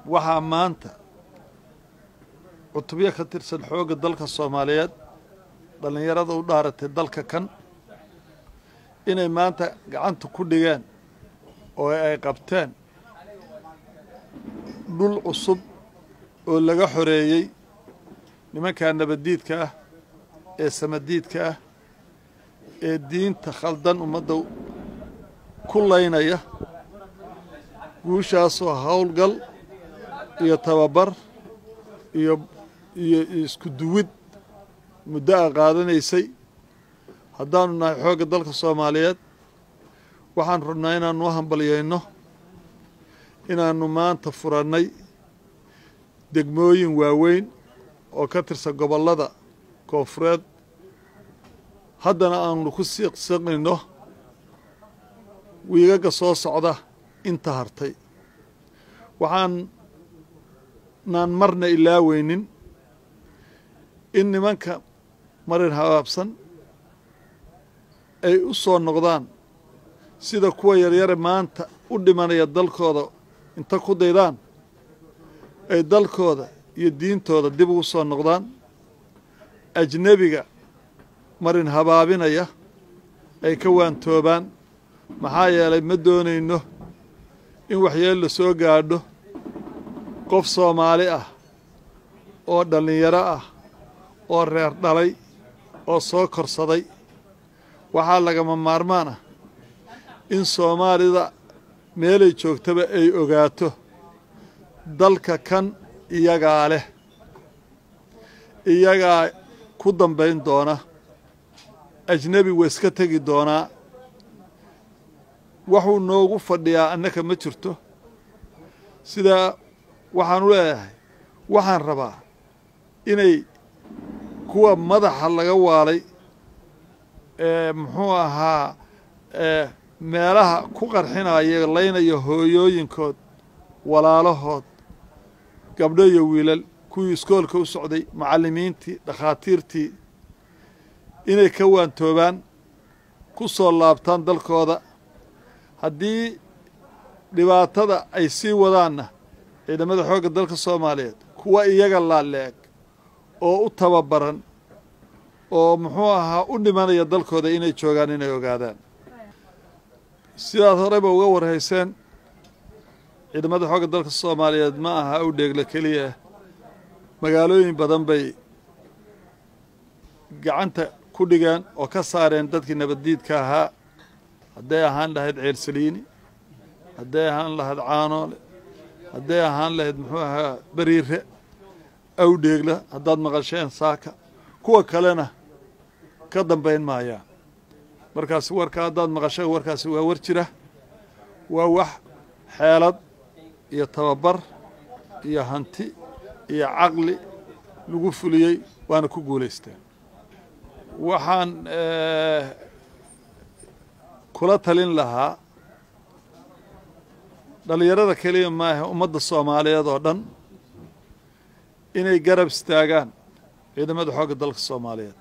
waxaa maanta cutubyo ka tirsan xoogga dalka soomaaliyeed dhallinyarada u dhaaratay dalka kan inay maanta gacanta ku dhigeen oo ay qabteen dhul cusub oo laga xoreeyey nimankaa nabaddiidka ah ee samadiidka ah ee diinta khaldan ummadda ku laynaya guushaasoo howlgal iyo tababar iyo iyo isku duwid muddo a qaadanaysay haddaanu nahay xoogga dalka soomaaliyeed waxaan rabnaa inaanu u hambalyayno inaannu maanta furannay degmooyin waaweyn oo ka tirsan gobollada koonfureed haddana aanu ku siiqsiqnayno wiigaga soo socda inta hartay waxaan naan marna ilaaweynin in nimanka marin habaabsan ay u soo noqdaan sida kuwa yaryare maanta u dhimanaya dalkooda inta ku daydaan ay dalkooda iyo diintooda dib ugu soo noqdaan ajnebiga marin habaabinaya ay ka waantoobaan maxaa yeelay ma doonayno in waxyeel la soo gaadho qof soomaali ah oo dhallinyaro ah oo reer dhalay oo soo korsaday waxaa lagama maarmaan ah in soomaalida meelay joogtaba ay ogaato dalka kan iyagaa leh iyagaa ku dambayn doona ajnebi wa iska tegi doonaa waxuu noogu fadhiyaa annaka ma jirto sidaa waxaan u leeyahay waxaan rabaa inay kuwa madaxa laga waalay ee muxuu ahaa meelaha ku qarxinaya laynaya hooyooyinkood walaalahood gabdho iyo wiilal kuwii iskoolka u socday macallimiintii dhakhaatiirtii inay ka waantoobaan ku soo laabtaan dalkooda haddii dhibaatada ay sii wadaanna ciidamada xoogga dalka soomaaliyeed kuwa iyaga laaleeg oo u tababaran oo muxuu ahaa u dhimanaya dalkooda inay joogaan inay ogaadaan sidaad horeyba uga warhayseen ciidamada xoogga dalka soomaaliyeed ma aha u dheegla keliya magaalooyin badan bay gacanta ku dhigeen oo ka saareen dadkii nabaddiidka ahaa hadday ahaan lahayd ceelsaliini hadday ahaan lahayd caanoole hadday ahaan lahayd muxuu ahaa beriire awdheegla haddaad maqasheen saaka kuwa kalena ka dambayn maayaan markaasi warka haddaad maqasheen warkaasi waa war jira waa wax xeelad iyo tababar iyo hanti iyo caqli lagu fuliyey waana ku guulaysteen waxaan kula talin lahaa dhallinyarada keliya maaha ummadda soomaaliyeed oo dhan inay garab istaagaan ciidamada xoogga dalka soomaaliyeed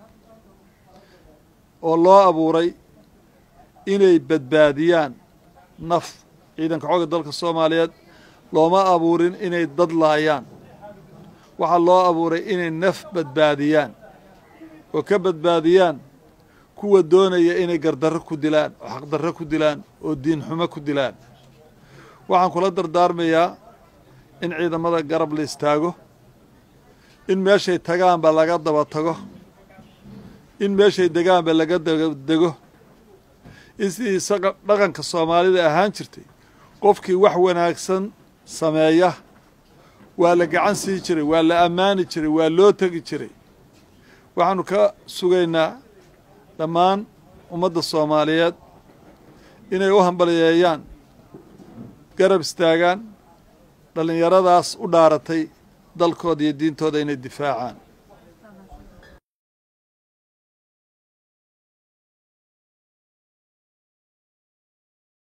oo loo abuuray inay badbaadiyaan naf ciidanka xoogga dalka soomaaliyeed looma abuurin inay dad laayaan waxaa loo abuuray inay naf badbaadiyaan oo ka badbaadiyaan kuwa doonaya inay gardarro ku dilaan oo xaqdarro ku dilaan oo diinxumo ku dilaan waxaan kula dardaarmayaa in ciidamada garab la istaago in meeshay tagaanba laga daba tago in meeshay degaanba laga dabadego in sidii dhaqanka soomaalida ahaan jirtay qofkii wax wanaagsan sameeya waa la gacan sii jiray waa la ammaani jiray waa loo tegi jiray waxaanu ka sugaynaa dhammaan ummadda soomaaliyeed inay u hambaliyeeyaan garab istaagaan dhallinyaradaas u dhaaratay dalkooda iyo diintooda inay difaacaan